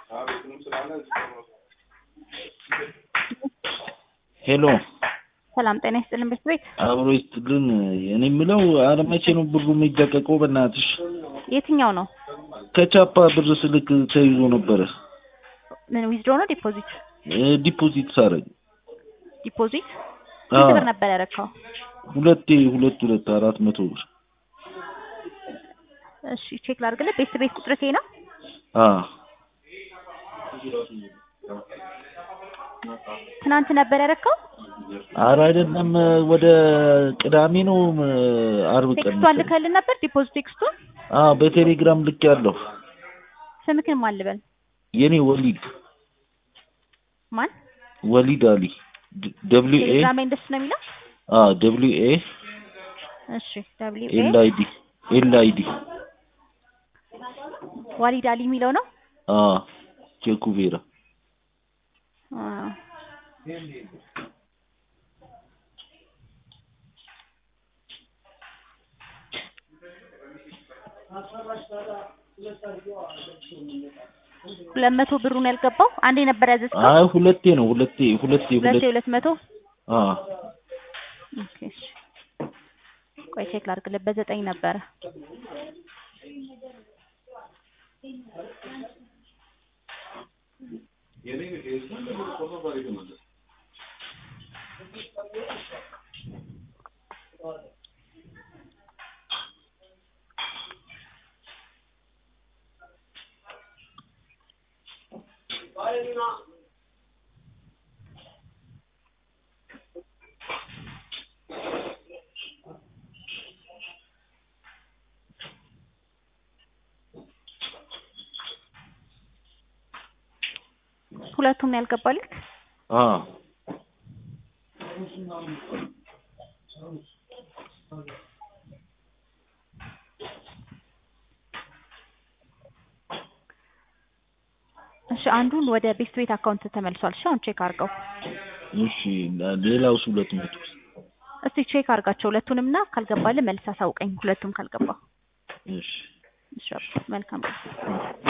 ሄሎ ሰላም ጤና ይስጥልን ቤት ቤት አብሮ ይስጥልን። እኔ የምለው ኧረ መቼ ነው ብሩ የሚለቀቀው? በእናትሽ የትኛው ነው? ከቻፓ ብር ስልክ ተይዞ ነበረ ምን ዊዝድሮ ነው ዲፖዚት? እ ዲፖዚት ሳረግ ዲፖዚት አዎ። ስንት ብር ነበር ያደረከው? ሁለቴ ሁለት ሁለት አራት መቶ ብር እሺ ቼክ ላድርግልህ። ቤት ቤት ቁጥር ይሄ ነው? አ ትናንት ነበር ያደረከው? ኧረ አይደለም ወደ ቅዳሜ ነው እ አርብ ቀን ቴክስቷን ልከልን ነበር ዲፖዚት ቴክስቱን? አ በቴሌግራም ልክ ያለሁ ስምክን ማን ልበል? የኔ ወሊድ ማን? ወሊድ አሊ ደብሊው ኤ ቴሌግራም እንደሱ ነው የሚለው? አ ደብሊው ኤ እሺ ደብሊው ኤል ኤ አይ ዲ ኤል አይ ዲ ዋሊድ አሊ የሚለው ነው? አ ቼኩቬራ አዎ። ሁለት መቶ ብሩን ያልገባው አንዴ ነበር ያዘዝከው? አይ ሁለቴ ነው ሁለቴ ሁለቴ ሁለቴ ሁለቴ ሁለት መቶ አ ኦኬ እሺ። ቆይ ቼክ ላድርግልህ። በዘጠኝ ነበረ ሁለቱም ነው ያልገባልህ? አ እሺ አንዱን ወደ ቤስት ቤት አካውንት ተመልሷል። እሺ አሁን ቼክ አድርገው እሺ ሌላውስ ሁለት መቶ እስቲ ቼክ አድርጋቸው ሁለቱንም እና ካልገባልህ መልስ አሳውቀኝ። ሁለቱም ካልገባ እሺ እሺ መልካም